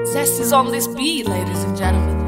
Zest is on this beat, ladies and gentlemen.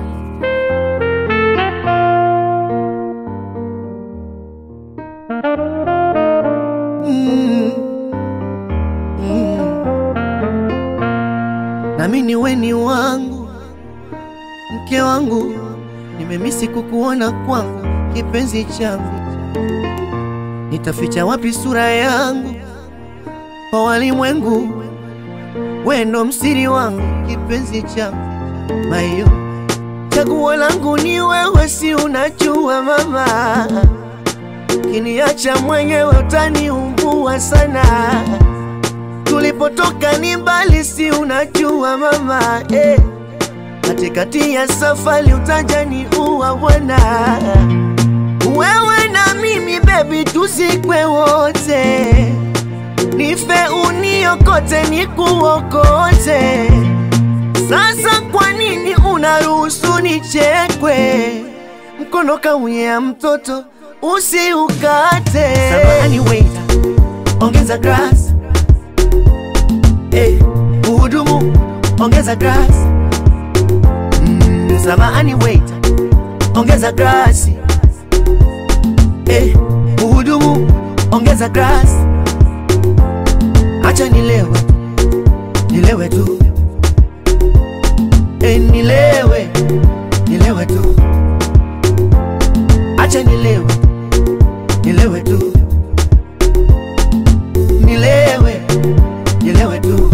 nami ni weni wangu, mke wangu, nimemisi kukuona kwangu, kipenzi changu, nitaficha wapi sura yangu kwa walimwengu? Wendo msiri wangu, kipenzi changu, mayo chaguo langu ni wewe, si unajua mama, kiniacha mwenyewe utaniumbua sana tulipotoka ni mbali, si unajua mama eh. Katikati ya safari utajani uwa bwana, wewe na mimi baby, tuzikwe wote, nife uniokote, nikuokote. Sasa kwa nini unaruhusu nichekwe? Mkono kauya mtoto usiukate. Samahani waiter, ongeza glass Eh, uhudumu ongeza glass. Mm, samahani waiter, ongeza glasi. Eh, uhudumu ongeza glass. Acha nilewe, nilewe tu. Eh, nilewe, nilewe tu. Acha nilewe, nilewe tu. Nilewe, nilewe tu.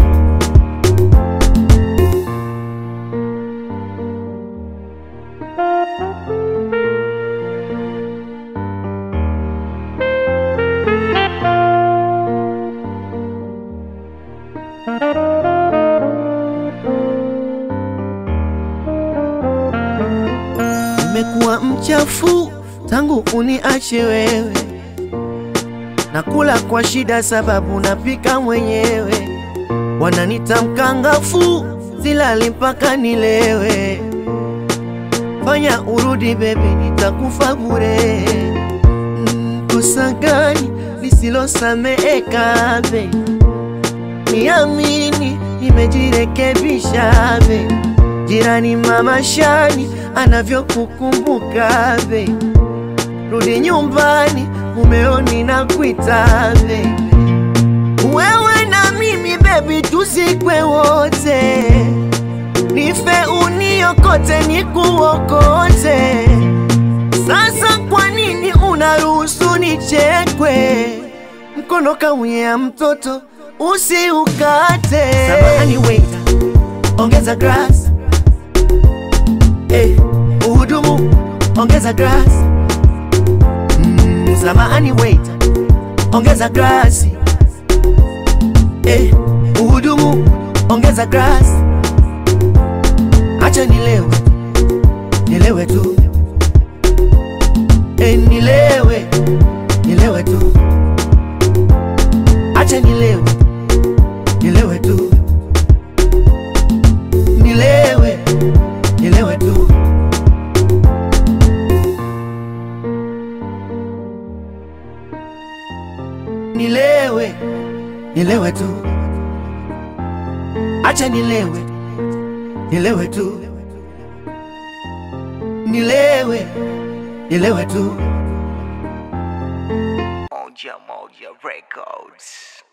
Nimekuwa mchafu tangu uniache wewe, nakula kwa shida sababu napika mwenyewe, wananita mkangafu, silali mpaka nilewe. Fanya urudi bebe, nitakufa bure. Mm, Kosa gani lisilosameheka be? Niamini, nimejirekebisha be. Jirani mama Shani anavyokukumbuka be, rudi nyumbani, mumeoni na kuita be. Wewe na mimi baby, tuzikwe wote, nife uniokote, nikuokote. Sasa kwa nini unaruhusu nichekwe? Mkono kauya mtoto usiukate. Samahani waiter, ongeza glass. Eh, uhudumu ongeza glass. Mm, samahani waiter, ongeza glasi. Eh, uhudumu ongeza glass. Acha nilewe, nilewe tu. Eh, nilewe, nilewe tu. Acha nilewe, nilewe tu. Nilewe, nilewe tu. Nilewe, nilewe tu. Acha nilewe, nilewe tu. Nilewe, nilewe tu. Moja Moja Records.